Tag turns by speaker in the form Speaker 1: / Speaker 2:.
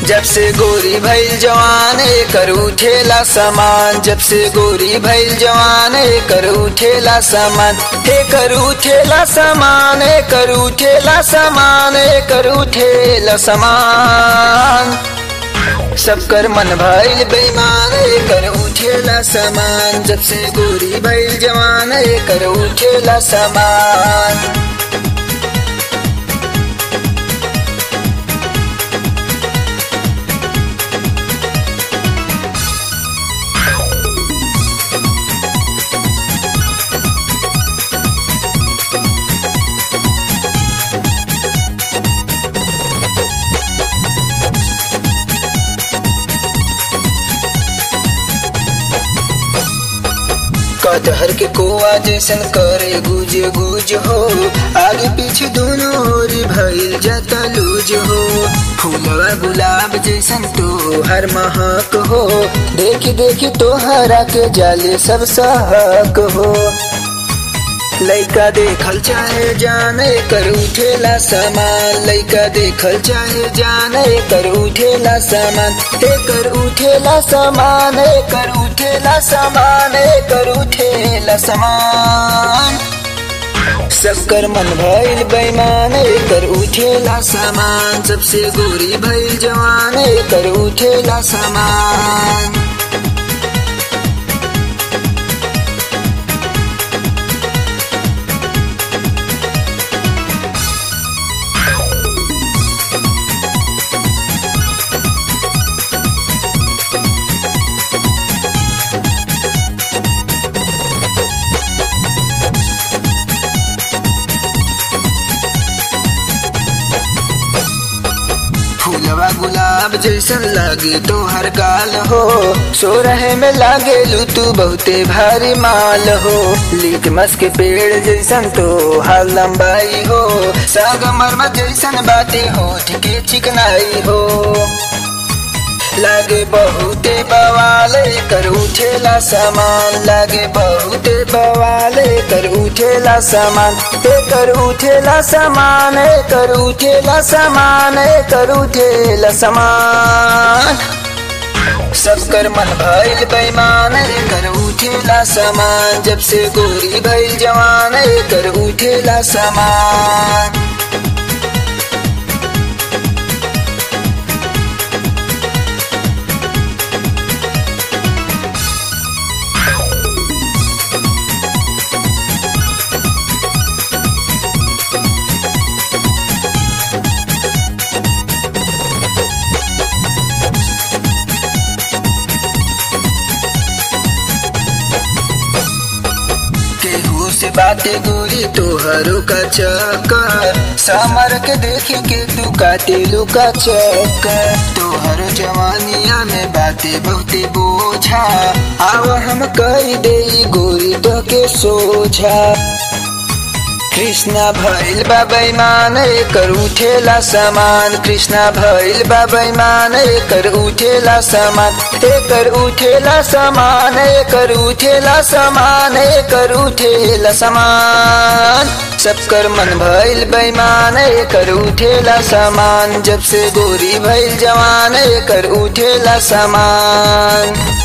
Speaker 1: जब से गोरी भइल जवान कर उठेला सामान जब से गोरी भइल जवान कर उठेला सामान हे कर उठेला सामान हे कर उठेला सामान हे कर उठेला सामान सब कर मन भइल बेईमान कर उठेला सामान जब से गोरी भइल जवान कर उठेला सामान कटहर के कोआ जैसन करे गुज गुज हो आगे पीछे दोनों ओर भइल जाता लूज हो फूलवा गुलाब जैसन तो हर महक हो देखी देखी तो हरा के जाले सब सहक हो लइका देखल चाहे जाने कर उठेला सामान लइका देखल चाहे जाने कर उठेला सामान हे कर उठेला सामान हे कर उठेला सामान हे कर उठेला सामान सब कर मन भइल बेईमान कर उठेला सामान सबसे गोरी भइल जवान कर उठेला सामान फूलवा गुलाब जैसन लागे तो हर गाल हो सो रहे में लागे लू तू बहुते भारी माल हो लीक मस के पेड़ जैसन तो हर लंबाई हो साग मरमत जैसन बातें होठ के चिकनाई हो लागे बहुते बवाले कर उठेला सामान लागे बहुते बवाले कर उठेला सामान हे कर उठेला सामान हे कर उठेला सामान हे कर उठेला सामान सब कर मन भइल बेईमान कर उठेला सामान जब से गोरी भइल जवान कर उठेला सामान केहू से बातें गोरी तोहरो का चक्कर समर के देखे के तू काटे लुका चक्कर तोहरो जवानिया में बातें बहुते बोझा आव हम कही दे गोरी तो के सोझा कृष्णा भइल बाबै मान कर उठेला सामान कृष्णा भइल बाबै मान कर उठेला सामान हे कर उठेला सामान हे कर उठेला सामान हे कर उठेला सामान सब कर मन भइल बेईमान कर उठेला सामान जब से गोरी भइल जवान कर उठेला सामान